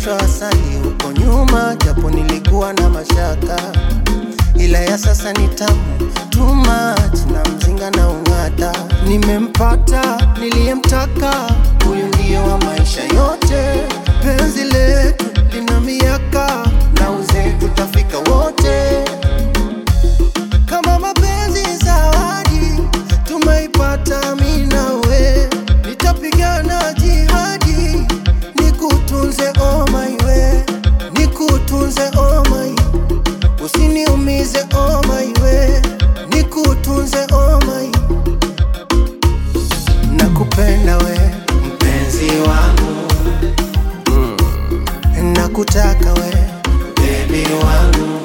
nilishibishwa asali huko nyuma, japo nilikuwa na mashaka, ila ya sasa ni tamu too much, na mzinga na ung'ata. Nimempata niliyemtaka, huyu ndiye wa maisha yote. Penzi letu lina miaka na uzee tutafika wote. Kama mapenzi zawadi tumeipata mimi nawe, nitapigana jihadi nikutunze oh my way, nikutunze oh my, usiniumize oh my way, nikutunze oh my, nakupenda we mpenzi wangu nakutaka we baby wangu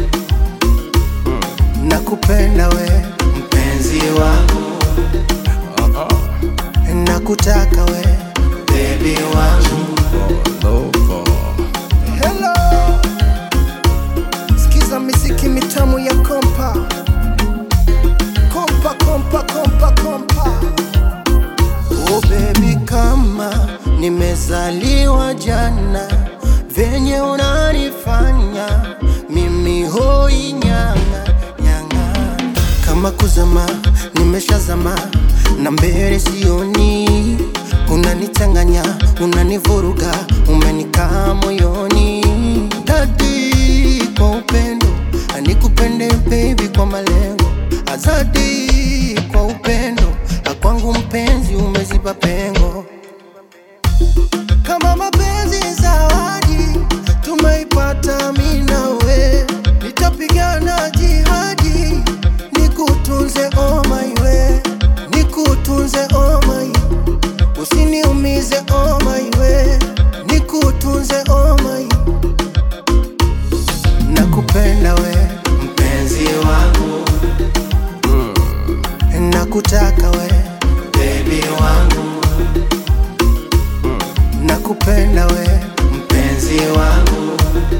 nakupenda we mpenzi wangu nakutaka we baby wangu Hello. Sikiza miziki mitamu ya kompa kompa kompa kompa kompa Oh baby kama nimezaliwa jana venye unanifanya mimi hoi nyanga nyanga kama kuzama nimeshazama na mbele sioni unanichanganya unanivuruga umenikaa moyoni dadi kwa upendo anikupende baby kwa malengo azadi kwa upendo akwangu mpenzi umeziba pengo kama mapenzi zawadi tumeipata mimi nawe, nitapigana jihadi nikutunze oh my way, nikutunze oh my, usiniumize oh my way, nikutunze oh my, nakupenda we mpenzi wangu nakutaka we baby wangu nakupenda we mpenzi wangu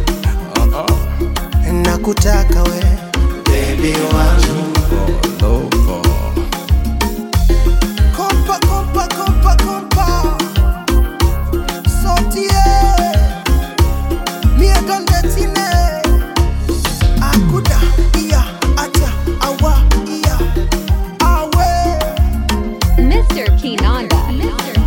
nakutaka we baby wangu kompa kompa kompa kompa sotie mie dondetine akuda iya acha awa iya awe Mr. Kinanda. Mr.